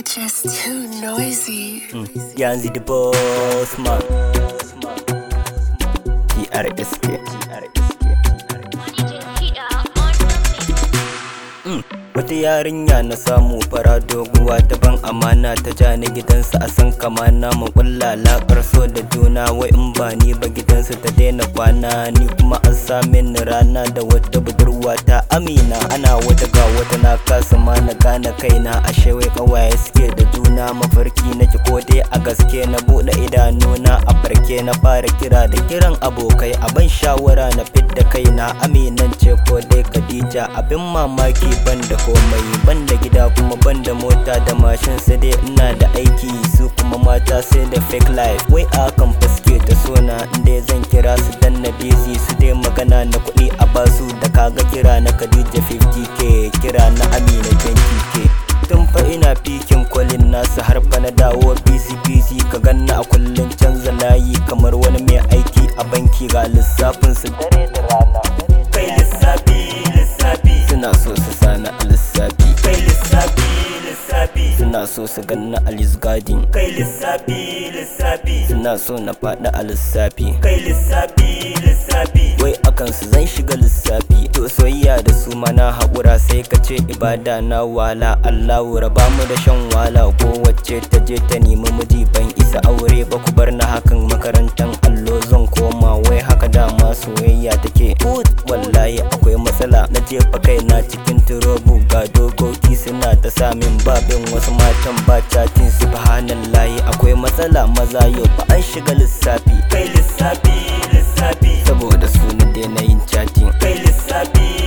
just too noisy. Yanzu the boss man. TRSK. Wata yarinya na samu fara doguwa ta ban amana ta ja ni gidansa a san kamana mu kulla lakar so da juna wai in ba ni ba gidansa ta daina kwana ni kuma an same ni rana da wata budurwa ta amina ana wata ga wata na kasa ma na gane kaina ashe wai kawaye suke da juna mafarki nake ko dai a gaske na bude idanuna a farke na fara kira da kiran abokai a ban shawara na fidda kaina aminan ce ko dai Khadija abin mamaki ban da komai ban da gida kuma ban da mota da mashin sai dai ina da aiki su kuma mata sai da fake life wai a kan faske ta sona inda zan kira su dan na busy su dai magana na kuɗi a basu da kaga kira na Khadija 50k kira na Amina 20k tun fa ina fikin kwalin nasu har fa na dawo busy busy ka ganna a kullun canza layi kamar wani mai aiki a banki ga lissafin su dare da rana kai lissafi lissafi suna so su sani a lissafi kai lissafi lissafi suna so su ganna a lisgadin kai lissafi lissafi suna so na faɗi a lissafi kai lissafi lissafi wai akan su zan shiga lissafi to soyayya da su mana haƙura sai ka ce ibada na wala Allahu raba mu da shan wala ko wacce ta je ta nemi miji ban isa aure ba ku bar na hakan makarantan allo zan koma wai haka dama soyayya take Ut, wallahi akwai matsala na jefa kaina cikin turobu ga dokoki suna ta samin babin wasu matan ba catin subhanallahi akwai matsala maza yau fa an shiga lissafi kai lissafi lissafi saboda su na daina yin chatting kai lissafi